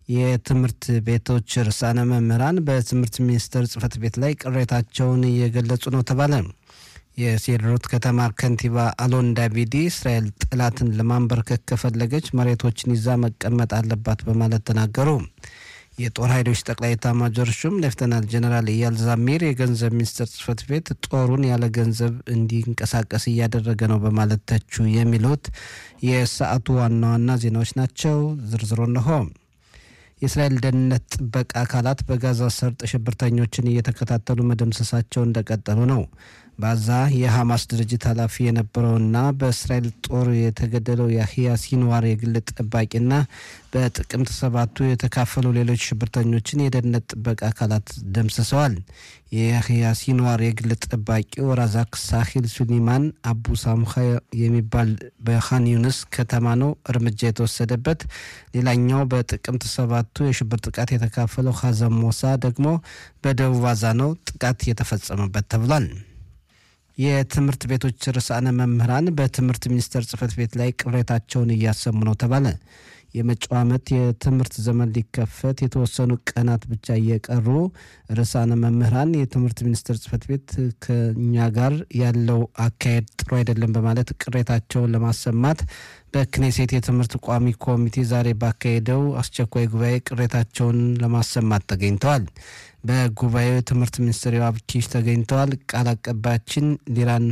የትምህርት ቤቶች ርዕሳነ መምህራን በትምህርት ሚኒስቴር ጽህፈት ቤት ላይ ቅሬታቸውን እየገለጹ ነው ተባለ። የሴድሮት ከተማ ከንቲባ አሎን ዳቪዲ እስራኤል ጠላትን ለማንበርከክ ከፈለገች መሬቶችን ይዛ መቀመጥ አለባት በማለት ተናገሩ። የጦር ኃይሎች ጠቅላይ ኤታማዦር ሹም ሌፍተናንት ጀነራል ኢያል ዛሚር የገንዘብ ሚኒስቴር ጽህፈት ቤት ጦሩን ያለ ገንዘብ እንዲንቀሳቀስ እያደረገ ነው በማለት ተቹ። የሚሉት የሰዓቱ ዋና ዋና ዜናዎች ናቸው። ዝርዝሮ እነሆ። የእስራኤል ደህንነት ጥበቃ አካላት በጋዛ ሰርጥ ሽብርተኞችን እየተከታተሉ መደምሰሳቸው እንደቀጠሉ ነው። በዛ የሐማስ ድርጅት ኃላፊ የነበረውና በእስራኤል ጦር የተገደለው ያህያ ሲንዋር የግል ጠባቂና በጥቅምት ሰባቱ የተካፈሉ ሌሎች ሽብርተኞችን የደህንነት ጥበቃ አካላት ደምስሰዋል። የያህያ ሲንዋር የግል ጠባቂው ራዛክ ሳሂል ሱሊማን አቡ ሳምኻ የሚባል በኻን ዩንስ ከተማ ነው እርምጃ የተወሰደበት። ሌላኛው በጥቅምት ሰባቱ የሽብር ጥቃት የተካፈለው ሀዘም ሞሳ ደግሞ በደቡብ ጋዛ ነው ጥቃት የተፈጸመበት ተብሏል። የትምህርት ቤቶች ርዕሳነ መምህራን በትምህርት ሚኒስቴር ጽህፈት ቤት ላይ ቅሬታቸውን እያሰሙ ነው ተባለ። የመጪው ዓመት የትምህርት ዘመን ሊከፈት የተወሰኑ ቀናት ብቻ እየቀሩ ርዕሳነ መምህራን የትምህርት ሚኒስቴር ጽህፈት ቤት ከኛ ጋር ያለው አካሄድ ጥሩ አይደለም በማለት ቅሬታቸውን ለማሰማት በክኔሴት የትምህርት ቋሚ ኮሚቴ ዛሬ ባካሄደው አስቸኳይ ጉባኤ ቅሬታቸውን ለማሰማት ተገኝተዋል። በጉባኤው የትምህርት ሚኒስትር ዮአብ ኪሽ ተገኝተዋል። ቃል አቀባያችን ሊራን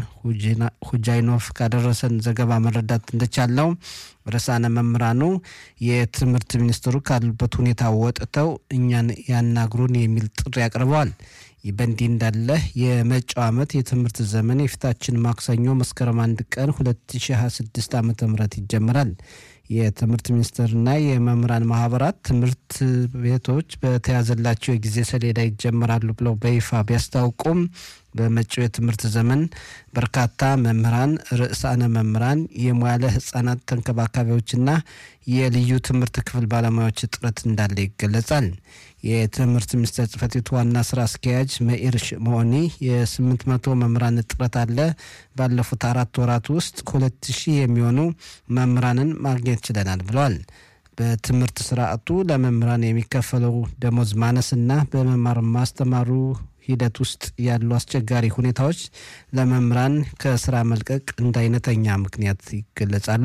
ሁጃይኖፍ ካደረሰን ዘገባ መረዳት እንደቻለው ርዕሳነ መምህራኑ የትምህርት ሚኒስትሩ ካሉበት ሁኔታ ወጥተው እኛን ያናግሩን የሚል ጥሪ አቅርበዋል። ይህ በእንዲህ እንዳለ የመጪው ዓመት የትምህርት ዘመን የፊታችን ማክሰኞ መስከረም አንድ ቀን 2026 ዓ ም ይጀምራል። የትምህርት ሚኒስቴርና የመምህራን ማህበራት ትምህርት ቤቶች በተያዘላቸው የጊዜ ሰሌዳ ይጀምራሉ ብለው በይፋ ቢያስታውቁም በመጪው የትምህርት ዘመን በርካታ መምህራን፣ ርዕሳነ መምህራን፣ የሙያለ ህጻናት ተንከባካቢዎችና የልዩ ትምህርት ክፍል ባለሙያዎች እጥረት እንዳለ ይገለጻል። የትምህርት ሚኒስቴር ጽህፈት ቤት ዋና ስራ አስኪያጅ መኢር ሽሞኒ የስምንት መቶ መምህራን እጥረት አለ። ባለፉት አራት ወራት ውስጥ ሁለት ሺህ የሚሆኑ መምህራንን ማግኘት ችለናል ብለዋል። በትምህርት ስርዓቱ ለመምህራን የሚከፈለው ደሞዝ ማነስና በመማር ማስተማሩ ሂደት ውስጥ ያሉ አስቸጋሪ ሁኔታዎች ለመምህራን ከስራ መልቀቅ እንደ አይነተኛ ምክንያት ይገለጻሉ።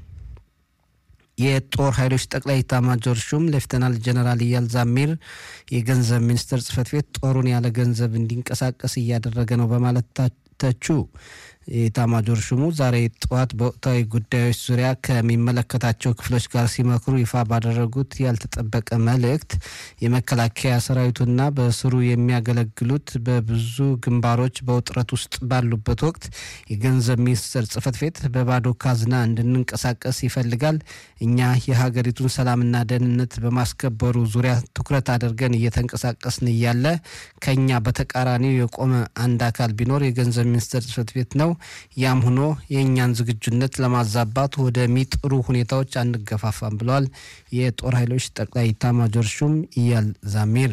የጦር ኃይሎች ጠቅላይ ኤታማዦር ሹም ሌፍተናል ጀነራል ኢያል ዛሚር የገንዘብ ሚኒስቴር ጽህፈት ቤት ጦሩን ያለ ገንዘብ እንዲንቀሳቀስ እያደረገ ነው በማለት ተቹ። የኤታማዦር ሹሙ ዛሬ ጠዋት በወቅታዊ ጉዳዮች ዙሪያ ከሚመለከታቸው ክፍሎች ጋር ሲመክሩ ይፋ ባደረጉት ያልተጠበቀ መልእክት የመከላከያ ሰራዊቱና በስሩ የሚያገለግሉት በብዙ ግንባሮች በውጥረት ውስጥ ባሉበት ወቅት የገንዘብ ሚኒስቴር ጽህፈት ቤት በባዶ ካዝና እንድንንቀሳቀስ ይፈልጋል። እኛ የሀገሪቱን ሰላምና ደህንነት በማስከበሩ ዙሪያ ትኩረት አድርገን እየተንቀሳቀስን እያለ ከኛ በተቃራኒው የቆመ አንድ አካል ቢኖር የገንዘብ ሚኒስቴር ጽህፈት ቤት ነው። ያም ሆኖ የእኛን ዝግጁነት ለማዛባት ወደሚጥሩ ሁኔታዎች አንገፋፋም ብለዋል የጦር ኃይሎች ጠቅላይ ኤታማዦር ሹም ኢያል ዛሚር።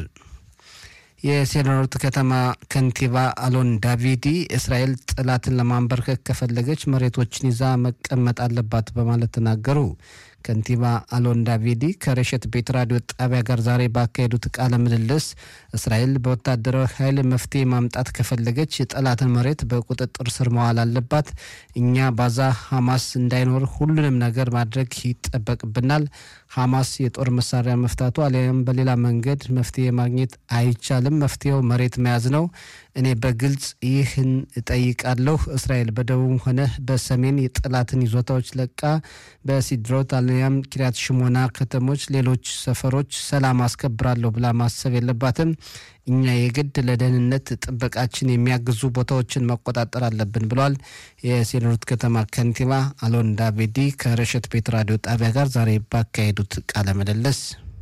የሴድሮት ከተማ ከንቲባ አሎን ዳቪዲ እስራኤል ጠላትን ለማንበርከክ ከፈለገች መሬቶችን ይዛ መቀመጥ አለባት በማለት ተናገሩ። ከንቲባ አሎን ዳቪዲ ከረሸት ቤት ራዲዮ ጣቢያ ጋር ዛሬ ባካሄዱት ቃለ ምልልስ እስራኤል በወታደራዊ ኃይል መፍትሄ ማምጣት ከፈለገች የጠላትን መሬት በቁጥጥር ስር መዋል አለባት። እኛ ባዛ ሐማስ እንዳይኖር ሁሉንም ነገር ማድረግ ይጠበቅብናል። ሐማስ የጦር መሳሪያ መፍታቱ አሊያም በሌላ መንገድ መፍትሄ ማግኘት አይቻልም። መፍትሄው መሬት መያዝ ነው። እኔ በግልጽ ይህን እጠይቃለሁ። እስራኤል በደቡብ ሆነ በሰሜን የጠላትን ይዞታዎች ለቃ በሲድሮት አሊያም ኪሪያት ሽሞና ከተሞች፣ ሌሎች ሰፈሮች ሰላም አስከብራለሁ ብላ ማሰብ የለባትም። እኛ የግድ ለደህንነት ጥበቃችን የሚያግዙ ቦታዎችን መቆጣጠር አለብን ብለዋል። የሴድሮት ከተማ ከንቲባ አሎን ዳቪዲ ከረሸት ቤት ራዲዮ ጣቢያ ጋር ዛሬ ባካሄዱት ቃለ ምልልስ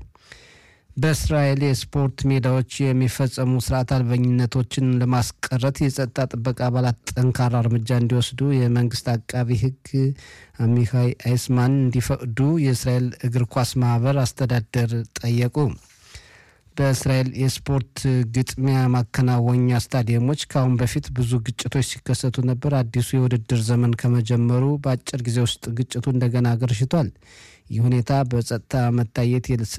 በእስራኤል የስፖርት ሜዳዎች የሚፈጸሙ ስርዓት አልበኝነቶችን ለማስቀረት የጸጥታ ጥበቃ አባላት ጠንካራ እርምጃ እንዲወስዱ የመንግስት አቃቢ ሕግ አሚካይ አይስማን እንዲፈቅዱ የእስራኤል እግር ኳስ ማህበር አስተዳደር ጠየቁ። በእስራኤል የስፖርት ግጥሚያ ማከናወኛ ስታዲየሞች ከአሁን በፊት ብዙ ግጭቶች ሲከሰቱ ነበር። አዲሱ የውድድር ዘመን ከመጀመሩ በአጭር ጊዜ ውስጥ ግጭቱ እንደገና አገርሽቷል። ይህ ሁኔታ በጸጥታ መታየት